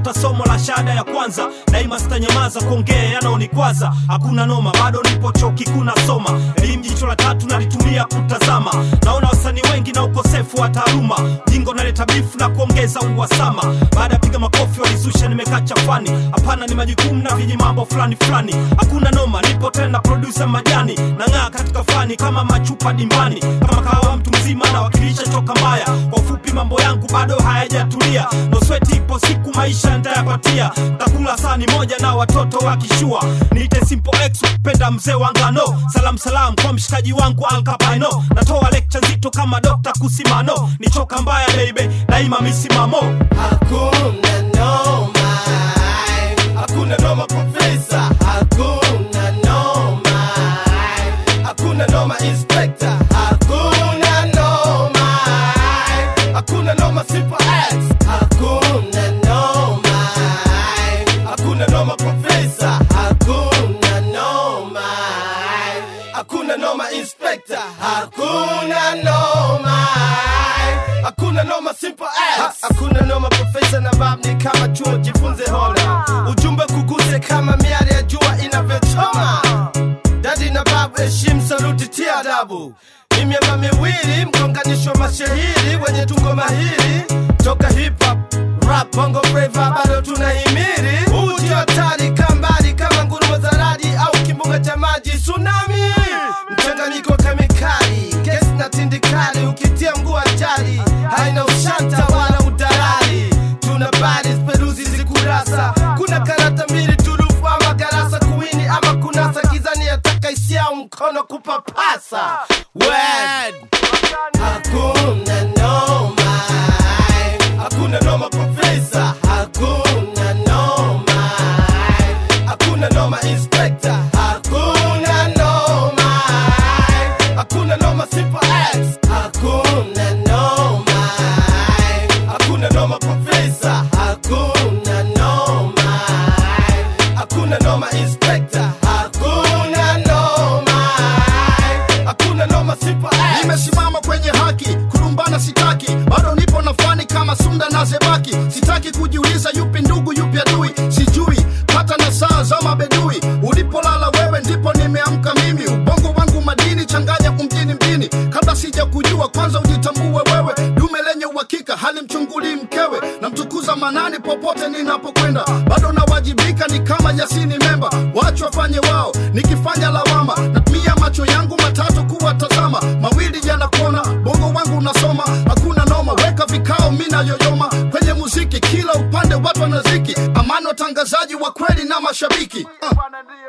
napata somo la shahada ya kwanza daima sitanyamaza kuongea yanaonikwaza hakuna noma bado nipo chuo kikuu nasoma elimu jicho la tatu nalitumia kutazama naona wasanii wengi na ukosefu wa taaluma jingo naleta bifu na kuongeza uhasama baada ya piga makofi walizusha nimekaa chafani hapana ni majukumu na viji mambo fulani fulani hakuna noma nipo tena produsa majani nang'aa katika fani kama machupa dimbani kama kahawa mtu mzima nawakilisha choka mbaya kwa ufupi mambo yangu bado hayajatulia nosweti ipo siku maisha ntayapatia takula sani moja na watoto wakishua niite simple x kupenda mzee wangano salam salam kwa mshikaji wangu alkapaino natoa lecture nzito kama dokta kusimano ni choka mbaya baby daima misimamo Hakuna noma, hakuna noma profesa, hakuna noma, hakuna noma inspector, hakuna noma, hakuna noma super X, hakuna noma, hakuna noma profesa, hakuna noma, hakuna noma inspector, hakuna noma, hakuna noma simple X, hakuna noma profesa na bab ni kama chuo, jifunze hola, ujumbe kuguse kama miale ya jua inavyochoma. Dadi na babu, heshimu, saluti, tia adabu. Ni miamba miwili, mgonganisho wa mashahiri wenye tungo mahiri toka hip hop rap bongo flava, bado tunahimiri. Huu ndio hatari, kaa mbali kama ngurumo za radi au kimbunga cha maji tsunami. Mchanganyiko wa kemikali, gesi na tindikali, ukitia mguu hatari, haina ushanta wala udalali. Tuna bari peruzi zikurasa, kuna karata mbili turufu ama garasa kuwini ama kunasa gizani, yataka hisia au mkono kupapasa. Word. Hakuna noma, hakuna noma profesa, hakuna noma, hakuna noma inspector, hakuna noma, hakuna noma super X, hakuna noma, hakuna noma profesa, hakuna noma, hakuna noma inspector, hakuna noma, hakuna noma super X. nimesimama kwenye haki kulumbana sitaki bado nipo na fani kama sunda na zebaki sitaki kujiuliza yupi ndugu yupi adui sijui hata na saa za mabedui ulipolala wewe ndipo nimeamka mimi ubongo wangu madini changanya umjini mjini kabla sija kujua kwanza ujitambue wewe dume lenye uhakika hali mchunguli mkewe na mtukuza manani popote ninapokwenda bado nawajibika ni kama yasini memba wacho wafanye wao nikifanya lawama natumia macho yangu matatu kuwatazama mawili yanakona bongo wangu unasoma hakuna noma weka vikao mina yoyoma kwenye muziki kila upande watu wanaziki amani watangazaji wa kweli na mashabiki uh.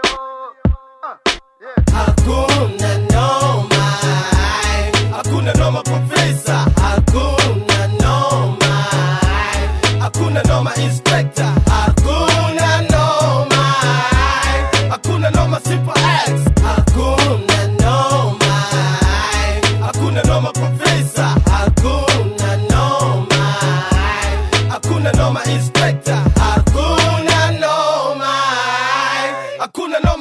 Hakuna noma, hakuna noma profesa, hakuna noma, hakuna noma inspector, hakuna noma, hakuna noma super X, hakuna noma, hakuna noma profesa, hakuna noma, hakuna noma inspector, hakuna noma, hakuna noma